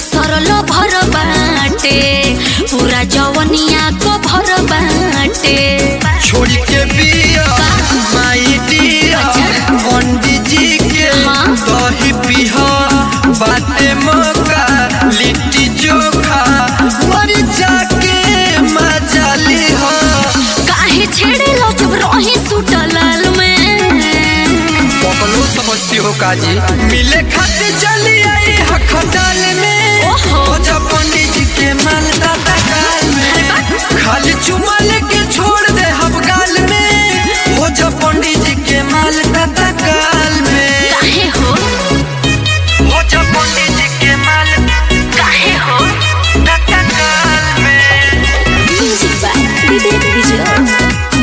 सरल भर बाटे पूरा जवनिया को भर बाटे छोड़ के बिया माई डिया पंडित जी के हाँ। दही पिहा बाटे मौका लिट्टी चोखा मरी जाके मजा लिहा काहे छेड़े लो जब रही सूट लाल में पकलो समझती हो काजी मिले खाते चली आई हखडाल में ओहो। हो जा पंडित जी के माल दादा काल में खाली चुमा लेके छोड़ दे हम गाल में हो जा पंडित जी के माल दादा काल में काहे हो हो जा पंडित जी के माल काहे हो दादा काल में म्यूजिक बाय विवेक विजय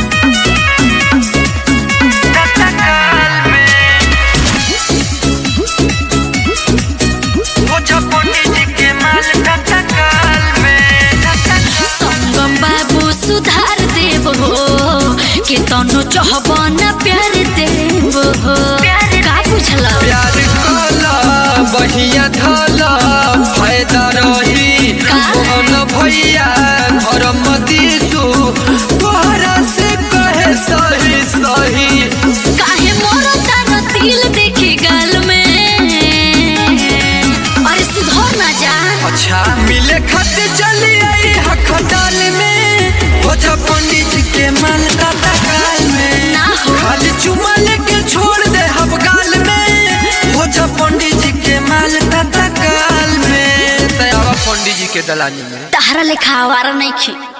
दादा काल में हो जा पंडित जी के माल दादा काल में दादा संगम बाबू सुधार देव हो के तनो चाहब न प्यार देव हो का बुझला प्यार कला बहिया धला फायदा रही का? मोहन भैया घर मदीसु तोहरा से कहे सही सही काहे मोरो तार तिल देखी गाल में अरे सुधर ना जा अच्छा मिले खाते चली आई हखडाल में हो जा पंडित जी के माल दादा काल में ना हो। खाली चुमा लेके छोड़ दे हम गाल में हो जा पंडित जी के माल दादा काल में तयावा पंडित जी के दलानी में तहरा लेखा आवारा नहीं खी